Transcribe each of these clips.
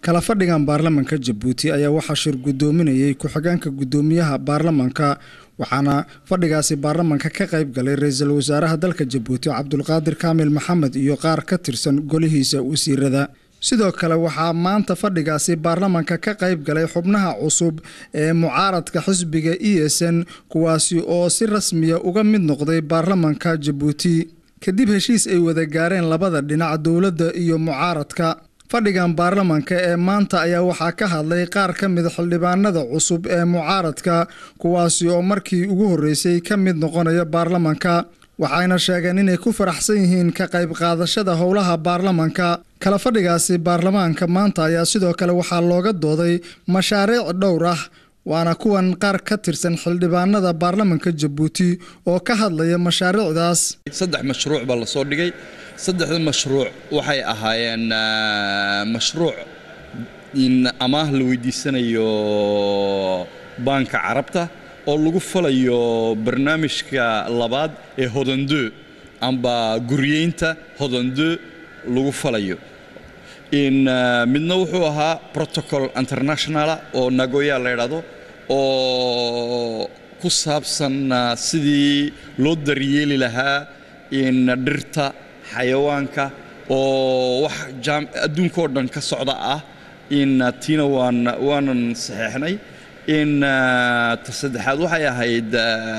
kala fadhigan baarlamanka jabuuti ayaa waxaa shir guddoominayay ku-xigeenka guddoomiyaha baarlamanka waxaana fadhigaasi baarlamanka ka qayb galay ra-iisul wasaaraha dalka jabuuti cabdulqaadir kaamil maxamed iyo qaar ka tirsan golihiisa wasiirada sidoo kale waxaa maanta fadhigaasi baarlamanka ka qayb galay xubnaha cusub ee mucaaradka xisbiga e s n kuwaasi oo si rasmiya uga mid noqday baarlamanka jabuuti kadib heshiis ay wada gaareen labada dhinac dowladda iyo mucaaradka fadhigan baarlamanka ee maanta ayaa waxaa ka hadlay qaar ka mid xildhibaanada cusub ee mucaaradka kuwaasi oo markii ugu horreysay ka mid noqonaya baarlamanka waxayna sheegeen inay ku faraxsan yihiin ka qayb qaadashada howlaha baarlamanka kala fadhigaasi baarlamaanka maanta ayaa sidoo kale waxaa looga dooday mashaariic dhowr ah waana kuwan qaar ka tirsan xildhibaanada baarlamanka jabuuti oo ka hadlaya mashaariicdaas saddex mashruuc baa lasoo dhigay saddexda mashruuc waxay ahaayeen mashruuc in amaah la weydiisanayo baanka carabta oo lagu falayo barnaamijka labaad ee hodando amba guryeynta hodando lagu falayo in midna wuxuu ahaa protocol internationala oo nagoya la ydhaahdo oo ku saabsan sidii loo daryeeli lahaa in dhirta xayawaanka oo wax adduunka oo dhan ka socda ah in tiina waan waanan saxeexnay in ta saddexaad waxay ahayd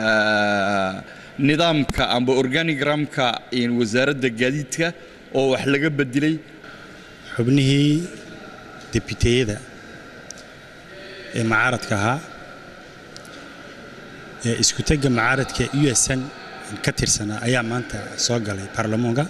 nidaamka amba organigramka wasaaradda gaadiidka oo wax laga bedilay xubnihii debiteyada ee mucaaradka ahaa ee isku-tegga mucaaradka u s n ka tirsanaa ayaa maanta soo galay baarlamoonka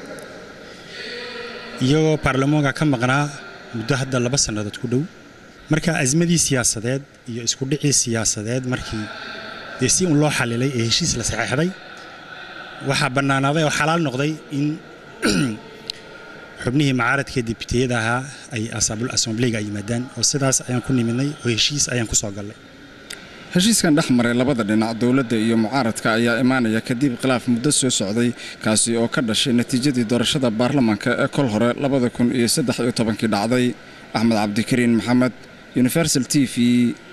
iyagoo baarlamoonka ka maqnaa muddo hadda laba sannadood ku dhow marka asmadii siyaasadeed iyo iskudhicii siyaasadeed markii dee si un loo xalilay ee heshiis la saxeexday waxaa bannaanaaday oo xalaal noqday in xubnihii mucaaradka dibiteyada ahaa ay asaabul asambleega ay yimaadaan oo sidaas ayaan ku nimidnay oo heshiis ayaan ku soo gallay heshiiskan dhex maray labada dhinac dowladda iyo mucaaradka ayaa imaanaya kadib khilaaf muddo soo socday kaasi oo ka dhashay natiijadii doorashada baarlamanka ee kol hore labada kun iyo saddex iyo tobankii dhacday axmed cabdikariin maxamed universal t v